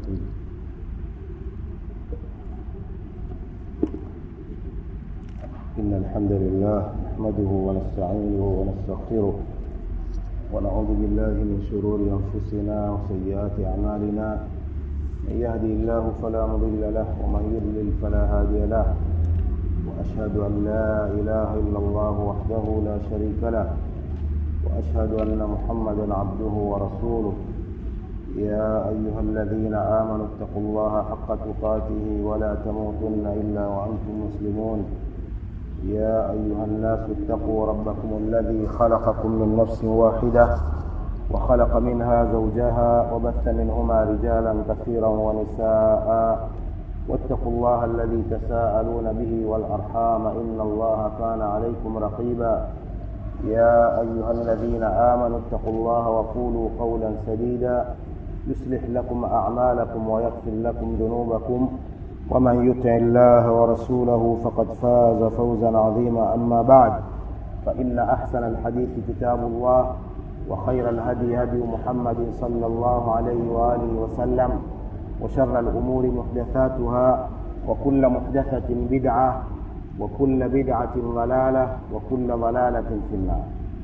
الرحيم إن الحمد لله نحمده ونستعينه ونستغفره ونعوذ بالله من شرور أنفسنا وسيئات أعمالنا من يهدي الله فلا مضل له ومن يضلل فلا هادي له وأشهد أن لا إله إلا الله وحده لا شريك له وأشهد أن محمدا عبده ورسوله يا أيها الذين آمنوا اتقوا الله حق تقاته ولا تموتن إلا وأنتم مسلمون يا أيها الناس اتقوا ربكم الذي خلقكم من نفس واحدة وخلق منها زوجها وبث منهما رجالا كثيرا ونساء واتقوا الله الذي تساءلون به والأرحام إن الله كان عليكم رقيبا يا أيها الذين آمنوا اتقوا الله وقولوا قولا سديدا يصلح لكم أعمالكم ويغفر لكم ذنوبكم ومن يطع الله ورسوله فقد فاز فوزا عظيما أما بعد فإن أحسن الحديث كتاب الله وخير الهدي هدي محمد صلى الله عليه وآله وسلم وشر الأمور محدثاتها وكل محدثة بدعة وكل بدعة ضلالة وكل ضلالة في النار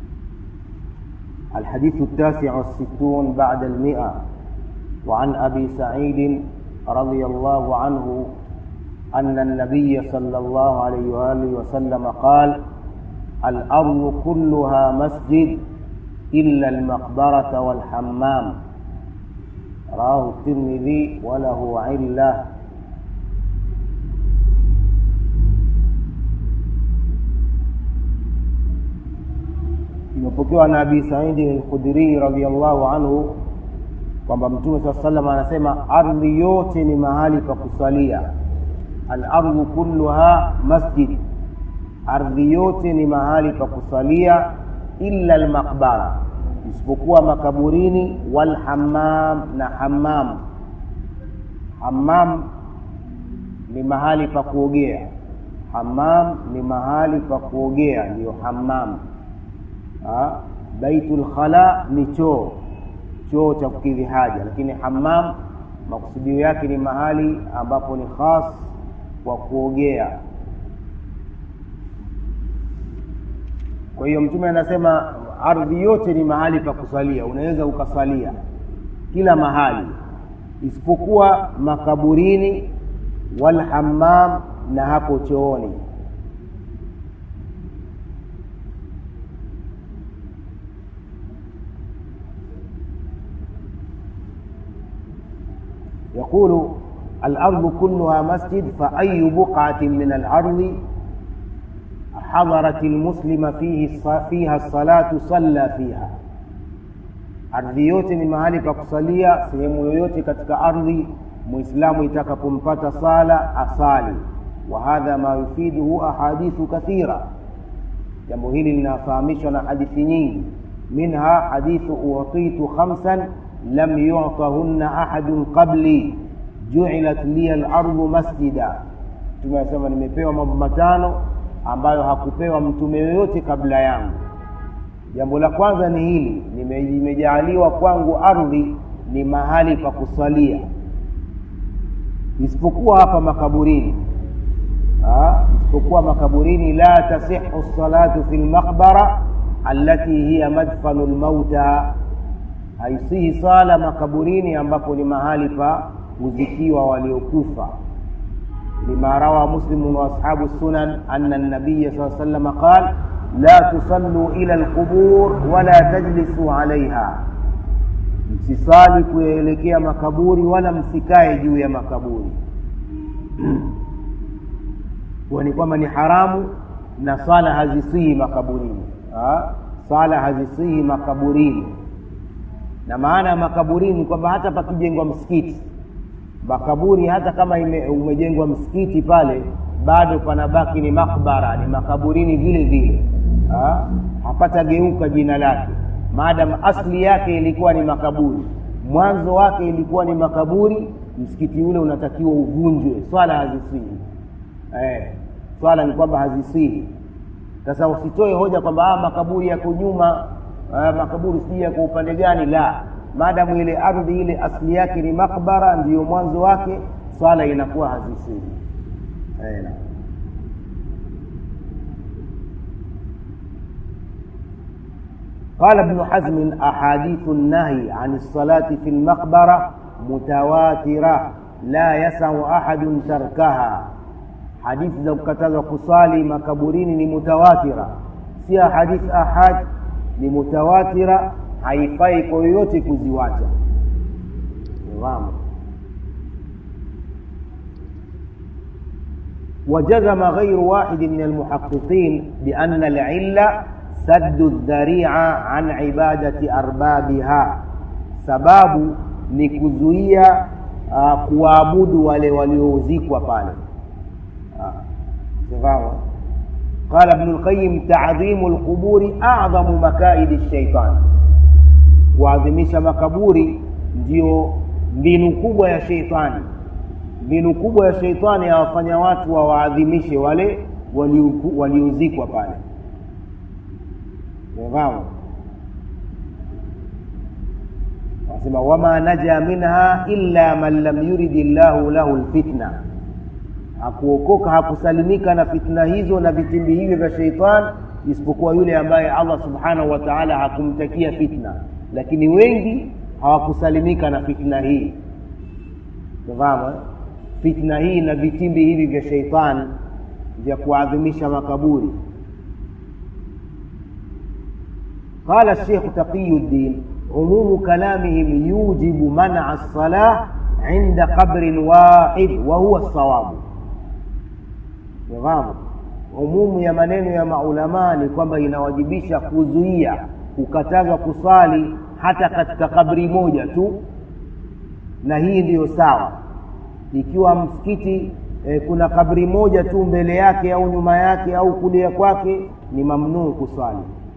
الحديث التاسع والستون بعد المئة وعن أبي سعيد رضي الله عنه أن النبي صلى الله عليه وآله وسلم قال الأرض كلها مسجد إلا المقبرة والحمام رواه الترمذي وله علة imepokewa na abi saidi lkhudrii radiallahu anhu kwamba mtume saa salam anasema ardhi yote ni mahali pa kusalia alardhu kulluha masjid ardhi yote ni mahali pa kusalia illa lmaqbara isipokuwa makaburini walhammam na hammam hammam ni mahali pa kuogea hammam ni mahali pa kuogea ndiyo hammam baitul khala ni choo choo cha kukidhi haja lakini hammam makusudio yake ni mahali ambapo ni khas kwa kuogea kwa hiyo mtume anasema ardhi yote ni mahali pa kusalia unaweza ukasalia kila mahali isipokuwa makaburini walhammam na hapo chooni يقول الأرض كلها مسجد فأي بقعة من الأرض حضرت المسلم فيه فيها الصلاة صلى فيها ardhi yote ni mahali pa kusalia sehemu yoyote katika ardhi muislamu itakapompata sala asali wa hadha ma yufiduhu ahadithu kathira jambo hili linafahamishwa na hadithi nyingi minha hadithu utitu khamsan lam yutahunna ahadun qabli juilat liya lardu masjida mtume anasema nimepewa mambo matano ambayo hakupewa mtume yoyote kabla yangu jambo la kwanza ni hili nimejaaliwa kwangu ardhi ni mahali pa kusalia isipokuwa hapa makaburini ha? isipokuwa makaburini la tasihu salatu fi lmaqbara allati hiya madfanu lmauta haisihi sala makaburini ambapo ni mahali pa kuzikiwa waliokufa lima rawa muslimu waashabu sunan ana nabiya saa salama qal la tusalluu ila lqubur wala tajlisuu alaiha msisali kuelekea makaburi wala msikae juu ya makaburi kuwa ni kwamba ni haramu na sala hazisihi makaburini ha? sala hazisihi makaburini na maana ya makaburini kwamba hata pakijengwa msikiti makaburi hata kama ime, umejengwa msikiti pale bado panabaki ni makbara ni makaburini vile vile ha? hapatageuka jina lake maadamu asli yake ilikuwa ni makaburi mwanzo wake ilikuwa ni makaburi msikiti ule unatakiwa uvunjwe swala hazisihi eh, swala ni kwamba hazisihi sasa usitoe hoja kwamba ah, makaburi yako nyuma ah, makaburi sijui yako upande gani la maadamu ile ardhi ile asli yake ni makbara ndiyo mwanzo wake swala inakuwa hazisihi Eh, naam. قال ابن حزم أحاديث النهي عن الصلاة في المقبرة متواترة لا يسع أحد تركها حديث za kukataza kusali makaburini ni mutawatira si hadith ahad ni mutawatira haifai kwa yoyote kuziwacha Naam. وجزم غير واحد من المحققين بأن العلة سد الذريعة عن عبادة أربابها sababu ni kuzuia uh, kuwaabudu wale waliozikwa pale sawa قال ابن القيم تعظيم القبور أعظم مكائد الشيطان kuadhimisha makaburi ndio mbinu kubwa ya sheitani mbinu kubwa ya sheitani awafanya watu wawaadhimishe wale waliozikwa wali pale Umefahamu? Wanasema wama naja minha illa man lam yuridi llahu lahu lfitna, hakuokoka hakusalimika na fitna hizo na vitimbi hivyo vya sheitan isipokuwa yule ambaye Allah subhanahu wa ta'ala hakumtakia fitna, lakini wengi hawakusalimika na fitna hii. Umefahamu? eh? Fitna hii na vitimbi hivi vya sheitan vya kuadhimisha makaburi قال الشيخ تقي الدين عموم كلامهم يوجب منع الصلاة عند قبر واحد وهو الصواب Fahamu? Umumu ya maneno ya maulamaa ni kwamba inawajibisha kuzuia kukatazwa kusali hata katika kabri moja tu, na hii ndiyo sawa. Ikiwa msikiti eh, kuna kabri moja tu mbele yake au nyuma yake au kulia kwake, ni mamnuu kusali.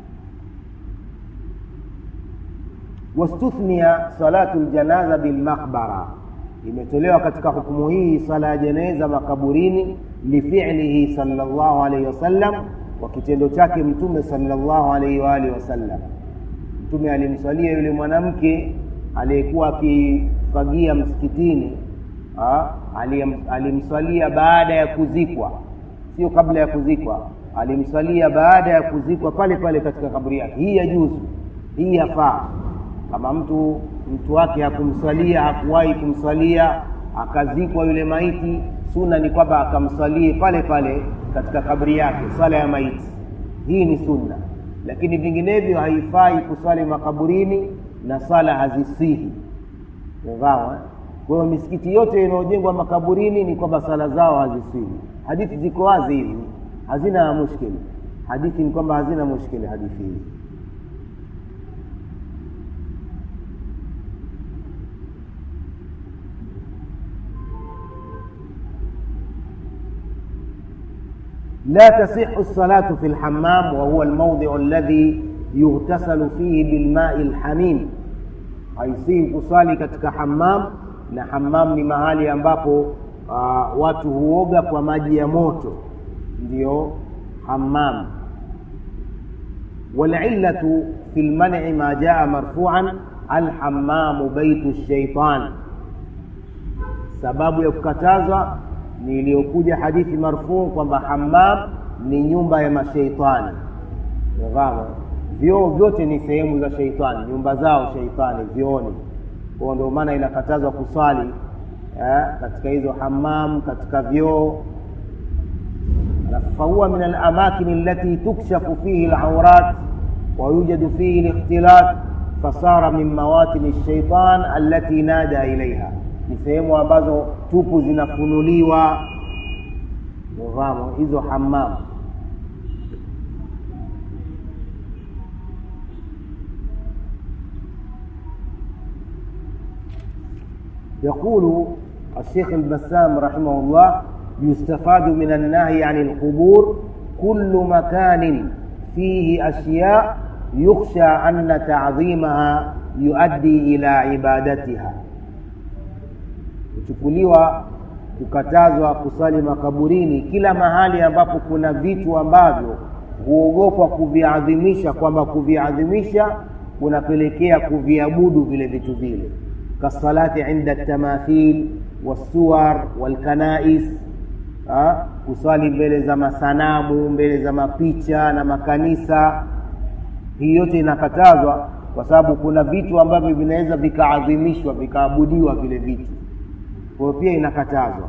wastuthnia salatu ljanaza bilmaqbara, imetolewa katika hukumu hii sala ya jeneza makaburini, lifilihi sallallahu alaihi wasallam, kwa kitendo chake Mtume sallallahu alaihi wa alihi wasallam. Mtume alimswalia yule mwanamke aliyekuwa akifagia msikitini, ah, alim- alimswalia baada ya kuzikwa, sio kabla ya kuzikwa. Alimswalia baada ya kuzikwa pale pale katika kaburi yake. Hii yajuzu, hii yafaa kama mtu mtu wake hakumswalia hakuwahi kumswalia akazikwa yule maiti sunna ni kwamba akamswalie pale pale katika kabri yake swala ya maiti hii ni sunna lakini vinginevyo haifai kuswali makaburini na swala hazisihi umefahamu eh? kwa hiyo misikiti yote inayojengwa makaburini ni kwamba sala zao hazisihi hadithi ziko wazi hizi hazina mushkili hadithi ni kwamba hazina mushkili hadithi hizi لا تصح الصلاة في الحمام وهو الموضع الذي يغتسل فيه بالماء الحميم haisihi kusali katika hammam na hammam ni mahali ambapo uh, watu huoga kwa maji ya moto ndiyo hammam walillatu fi lmani ma jaa marfuan alhammamu baitu shaitan sababu ya kukatazwa ni iliyokuja hadithi marfuu kwamba hammam ni nyumba ya masheitani Unafahamu? vyoo vyote ni sehemu za sheitani nyumba zao sheitani vyooni kwao ndio maana inakatazwa kuswali eh, katika hizo hammam katika vyoo fahuwa min alamakin allati tukshafu fihi laurat ويوجد فيه الاختلاط فصار من مواطن الشيطان التي نادى إليها ni sehemu ambazo tupu zinafunuliwa fahamu hizo hammam يقول الشيخ البسام رحمه الله يستفاد من النهي عن القبور كل مكان فيه أشياء يخشى أن تعظيمها يؤدي إلى عبادتها kuchukuliwa kukatazwa kusali makaburini kila mahali ambapo kuna vitu ambavyo huogopwa kuviadhimisha kwamba kuviadhimisha kunapelekea kuviabudu vile vitu vile kasalati inda tamathil wassuwar walkanais ha? kuswali mbele za masanamu mbele za mapicha na makanisa hii yote inakatazwa kwa sababu kuna vitu ambavyo vinaweza vikaadhimishwa vikaabudiwa vile vitu kwa hiyo pia inakatazwa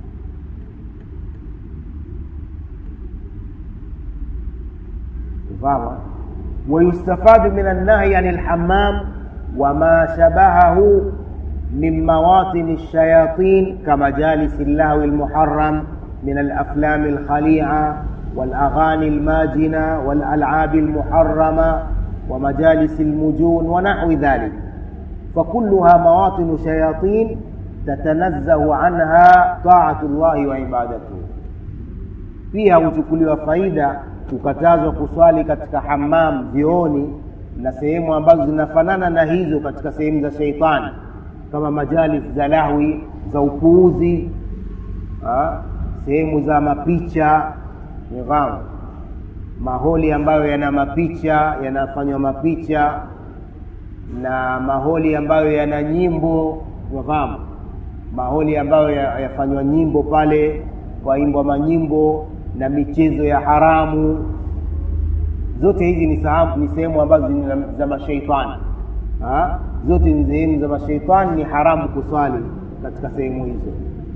فاهمة ويستفاد من النهي عن الحمام وما شبهه من مواطن الشياطين كمجالس اللهو المحرم من الأفلام الخليعة والأغاني الماجنة والألعاب المحرمة ومجالس المجون ونحو ذلك فكلها مواطن شياطين تتنزه عنها طاعة الله وعبادته فيها huchukuliwa faida kukatazwa kuswali katika hamam vioni na sehemu ambazo zinafanana na hizo katika sehemu za sheitani kama majalis za lahwi za upuuzi sehemu za mapicha nifahamu maholi ambayo yana mapicha yanafanywa mapicha na maholi ambayo yana nyimbo nifahamu maholi ambayo yafanywa nyimbo pale waimbwa manyimbo na michezo ya haramu zote hizi ni ni sehemu ambazo ni za mashaitani zote ni sehemu za mashaitani ni haramu kuswali katika sehemu hizo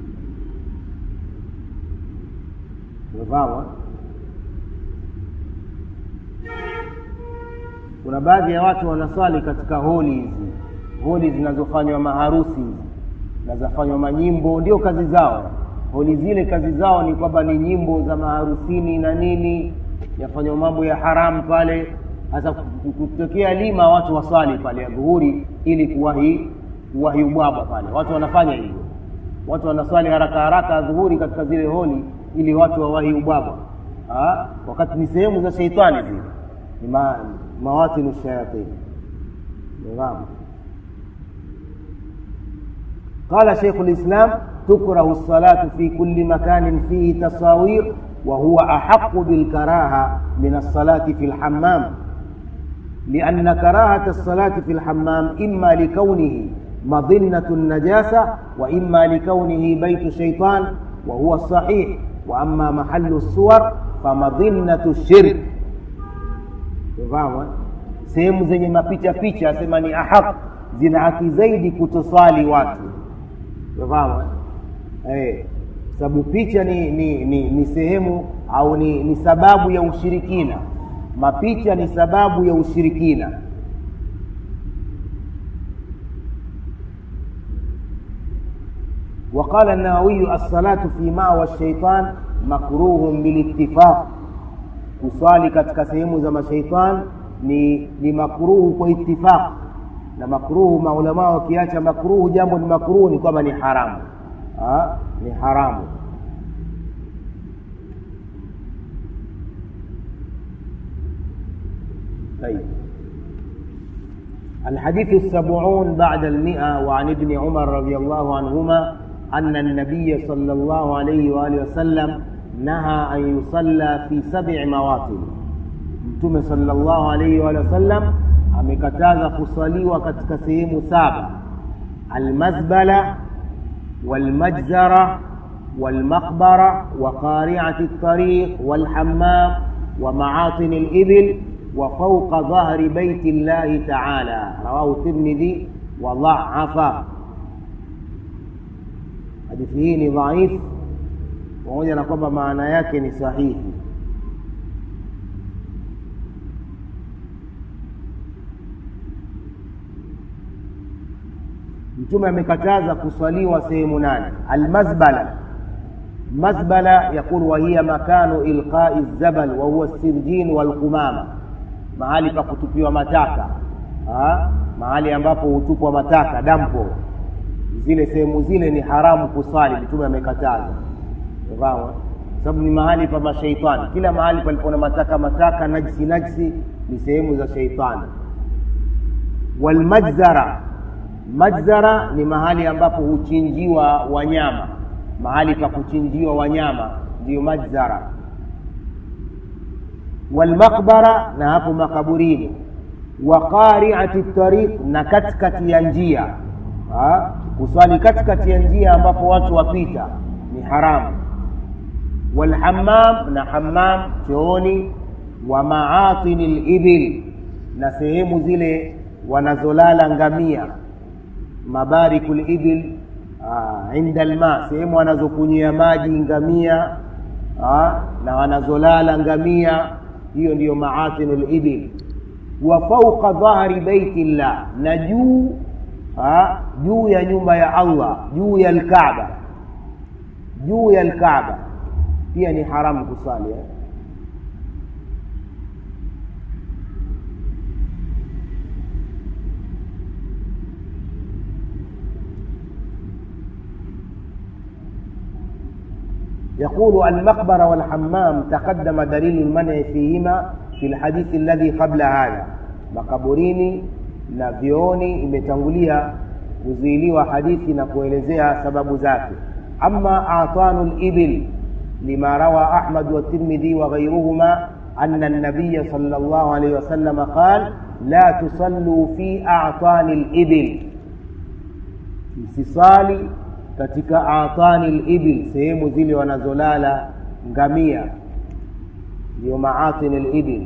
umefahamu kuna baadhi ya watu wanaswali katika holi hizi holi zinazofanywa maharusi na zafanywa manyimbo ndio kazi zao holi zile kazi zao ni kwamba ni nyimbo za maharusini na nini yafanywa mambo ya haramu pale hasa kutokea lima watu waswali pale ya dhuhuri ili kuwahi kuwahi ubwabwa pale watu wanafanya hivyo watu wanaswali haraka haraka dhuhuri katika zile holi ili watu wawahi ubwabwa wakati ni sehemu za sheitani zile ni ma, mawatinu shayatini naam قال شيخ الإسلام تكره الصلاة في كل مكان فيه تصاوير وهو أحق بالكراهة من الصلاة في الحمام لأن كراهة الصلاة في الحمام إما لكونه مظنة النجاسة وإما لكونه بيت شيطان وهو الصحيح وأما محل الصور فمظنة الشرك sehemu zenye mapicha picha asema ni ahaq zina haki zaidi kutoswali watu unafahamu eh sababu picha ni ni, ni ni sehemu au ni, ni sababu ya ushirikina mapicha ni sababu ya ushirikina وقال النووي الصلاة في مأوى الشيطان مكروه بالاتفاق kuswali katika sehemu za mashaitan ni ni makruhu kwa itifaq na makruhu maulamaa wakiacha makruhu jambo ni makruhu ni kwamba ni haramu ha? ni haramu طيب الحديث السبعون بعد المئة وعن ابن عمر رضي الله عنهما أن النبي صلى الله عليه وآله وسلم نهى أن يصلى في سبع مواطن mtume sallallahu alaihi wa sallam amekataza kuswaliwa katika sehemu saba almazbala walmajzara walmaqbara wa qari'ati at-tariq walhammam wa ma'atin al-ibil wa fawqa dhahri baiti Allah ta'ala rawahu Tirmidhi wa dha'afa hadithi hii ni dhaifu pamoja na kwamba maana yake ni sahihi mtume amekataza kuswaliwa sehemu nane almazbala mazbala yaqul wa hiya makanu ilqai zabal wa huwa sirjin walqumama mahali pa kutupiwa mataka ha? mahali ambapo hutupwa mataka dampo zile sehemu zile ni haramu kuswali mtume amekataza fahamu sababu ni mahali pa mashaitani kila mahali palipo na mataka mataka najsi najsi ni sehemu za shaitani walmajzara majzara ni mahali ambapo huchinjiwa wanyama mahali pa kuchinjiwa wanyama ndiyo majzara walmaqbara na hapo makaburini wa qariati tariq na katikati ya njia ha? kuswali katikati ya njia ambapo watu wapita ni haramu walhammam na hammam chooni wa maatini libil na sehemu zile wanazolala ngamia mabariku libil inda lma sehemu wanazokunywia maji ngamia aa, na wanazolala ngamia hiyo ndiyo maatinu libil wa fauqa dhahri beiti llah na juu juu ya nyumba ya allah juu ya lkaaba juu ya lkaaba pia ni haramu kusali eh? يقول المقبرة والحمام تقدم دليل المنع فيهما في الحديث الذي قبل هذا makaburini na vyooni imetangulia kuzuiliwa hadithi na kuelezea sababu zake ama atanu libil lima rawa ahmad والترمذي وغيرهما أن النبي صلى الله عليه وسلم قال لا تصلوا في أعطان الإبل msisali katika atani libil sehemu zile wanazolala ngamia ndio maatini libil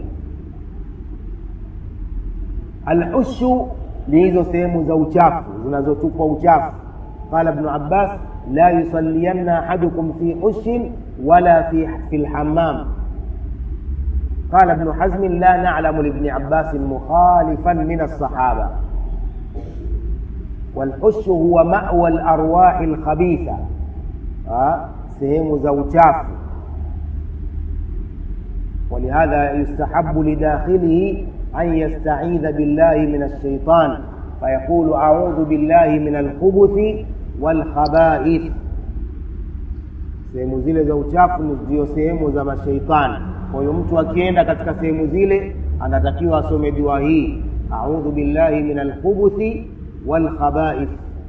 alhushu ni hizo sehemu za uchafu zinazotupwa uchafu qala ibnu abbas la yusaliyanna ahadukum fi hushin wala fi, fi lhammam قال ابن حزم لا نعلم لابن عباس مخالفا من الصحابه والحش هو مأوى الأرواح الخبيثة sehemu za uchafu ولهذا يستحب لداخله أن يستعيذ بالله من الشيطان فيقول أعوذ بالله من الخبث والخبائث sehemu zile za uchafu ndio sehemu za masheitani kwa hiyo mtu akienda katika sehemu zile anatakiwa asome dua hii audhu billahi min alkhubuthi والخبائث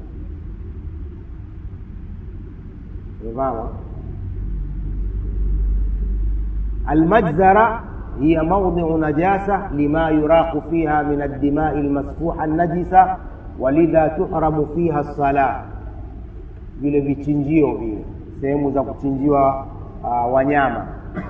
نظام المجزرة هي موضع نجاسة لما يراق فيها من الدماء المسفوحة النجسة ولذا تحرم فيها الصلاة vile vichinjio vile sehemu za kuchinjiwa uh, wanyama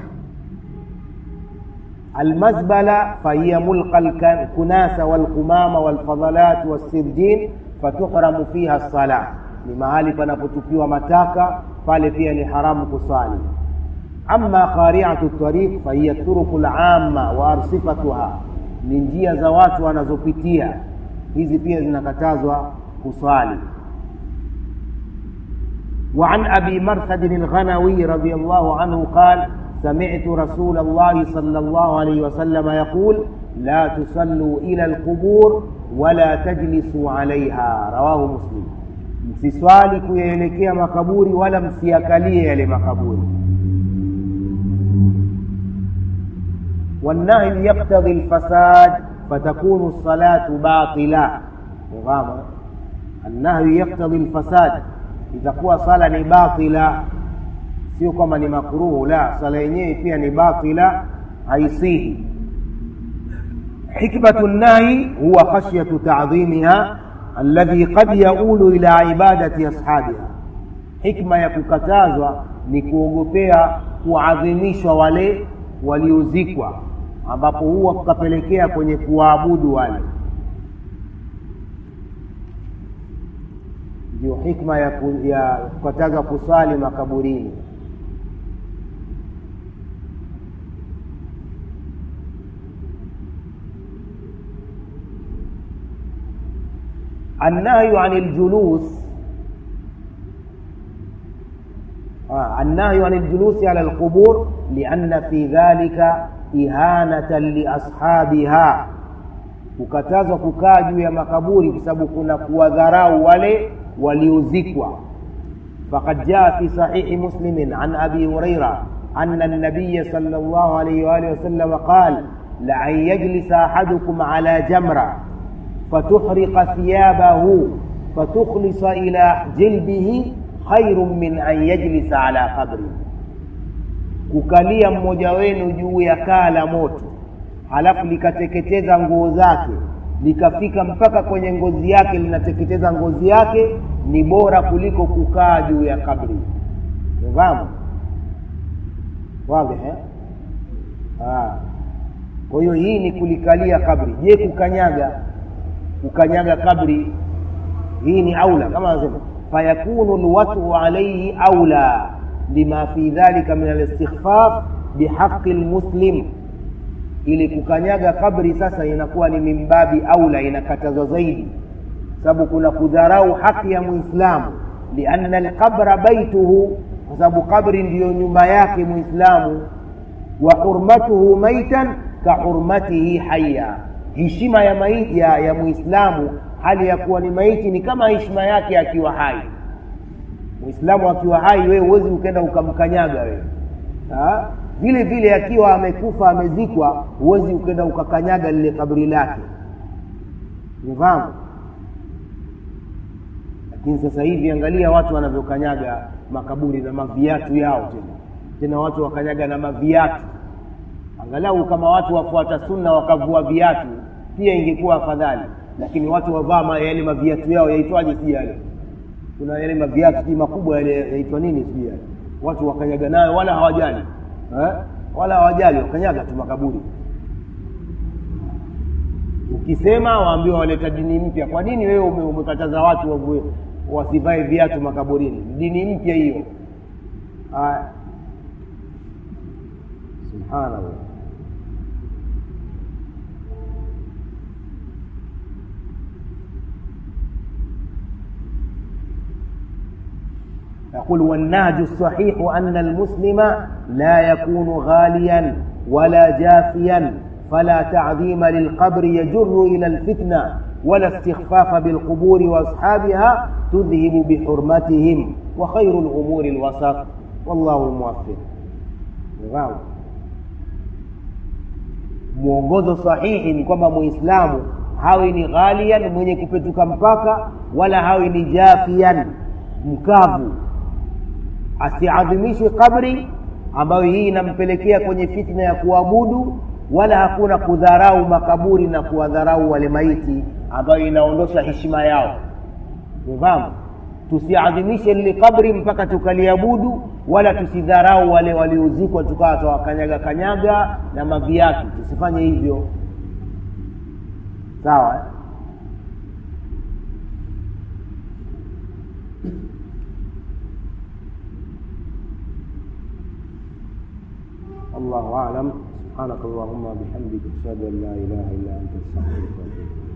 المزبلة فهي ملقى الكناسة والقمامة والفضلات والسرجين فتحرم فيها الصلاة ni mahali panapotupiwa mataka pale pia ni haramu kusali ama qariatu tariq fahiya turuku lamma wa arsifatuha ni njia za watu wanazopitia hizi pia zinakatazwa kusali وعن ابي مرثد الغنوي رضي الله عنه قال سمعت رسول الله صلى الله عليه وسلم يقول لا تصلوا إلى القبور ولا تجلسوا عليها رواه مسلم msiswali kuyaelekea makaburi wala msiakalie yale makaburi والنهي يقتضي الفساد فتكون الصلاة باطلة نظام النهي يقتضي الفساد إذا kuwa sala ni batila sio kwamba ni makruhu la sala yenyewe pia ni batila haisihi hikmatu nahi huwa khashyatu tadhimiha alladhi qad yaulu ila ibadati ashabiha hikma ya kukatazwa ni kuogopea kuadhimishwa wale waliozikwa ambapo huwa kukapelekea kwenye kuwaabudu wale ndio hikma ya, ku, ya kukataza kusali makaburini النهي عن الجلوس آه النهي عن الجلوس على القبور لأن في ذلك إهانة لأصحابها kukatazwa kukaa juu ya makaburi kwa sababu kuna kuwadharau wale waliozikwa faqad jaa fi sahihi muslimin an abi huraira anna nabiya sal llah alaihi waalihi wasalama qal laan yajlisa ahadukum ala jamra فتحرق ثيابه فتخلص إلى جلده خير من أن يجلس على قبره kukalia mmoja wenu juu ya kaa la moto halafu likateketeza nguo zake likafika mpaka kwenye ngozi yake linateketeza ngozi yake ni bora kuliko kukaa juu ya kabri umefahamu wazi eh? Ah. kwa hiyo hii ni kulikalia kabri je kukanyaga kukanyaga kabri hii ni aula kama anasema fayakunu lwatu alaihi aula lima fi dhalika min alistighfaf bihaqi lmuslim ili kukanyaga kabri sasa inakuwa ni mimbabi aula inakatazwa zaidi sababu kuna kudharau haki ya muislamu lianna alqabra baituhu kwa sababu kabri ndiyo nyumba yake muislamu wa hurmatuhu maitan ka hurmatihi haya heshima ya, maiti, ya, ya muislamu hali ya kuwa ni maiti ni kama heshima yake akiwa hai muislamu akiwa hai wewe huwezi ukenda ukamkanyaga wewe ha? vile vile akiwa amekufa amezikwa huwezi ukenda ukakanyaga lile kabri lake umefahamu lakini sasa hivi angalia watu wanavyokanyaga makaburi na maviatu yao tena tena watu wakanyaga na maviatu angalau kama watu wafuata sunna wakavua viatu pia ingekuwa afadhali lakini watu wavaa yale maviatu yao yaitwaje sijui yale kuna yale maviatu sijui makubwa yale yaitwa nini sijui yale watu wakanyaga nayo wala hawajali eh? wala hawajali wakanyaga tu makaburi ukisema waambiwa waleta dini mpya kwa nini wewe ume, umekataza watu wavue wasivae viatu makaburini dini mpya hiyo subhanallah يقول والنهج الصحيح أن المسلم لا يكون غاليا ولا جافيا فلا تعظيم للقبر يجر إلى الفتنة ولا استخفاف بالقبور وأصحابها تذهب بحرمتهم وخير الأمور الوسط والله الموفق wow. mwongozo sahihi ni kwamba muislamu hawi ni ghalian mwenye kupetuka mpaka wala hawi ni jafian mkavu asiadhimishe kabri ambayo hii inampelekea kwenye fitna ya kuabudu wala hakuna kudharau makaburi na kuwadharau wale maiti ambayo inaondosha heshima yao ufahamu tusiadhimishe lile kabri mpaka tukaliabudu wala tusidharau wale waliozikwa tukawa tawakanyaga kanyaga na maviatu tusifanye hivyo sawa eh? الله أعلم سبحانك اللهم وبحمدك أشهد أن لا إله إلا أنت أستغفرك وأتوب إليك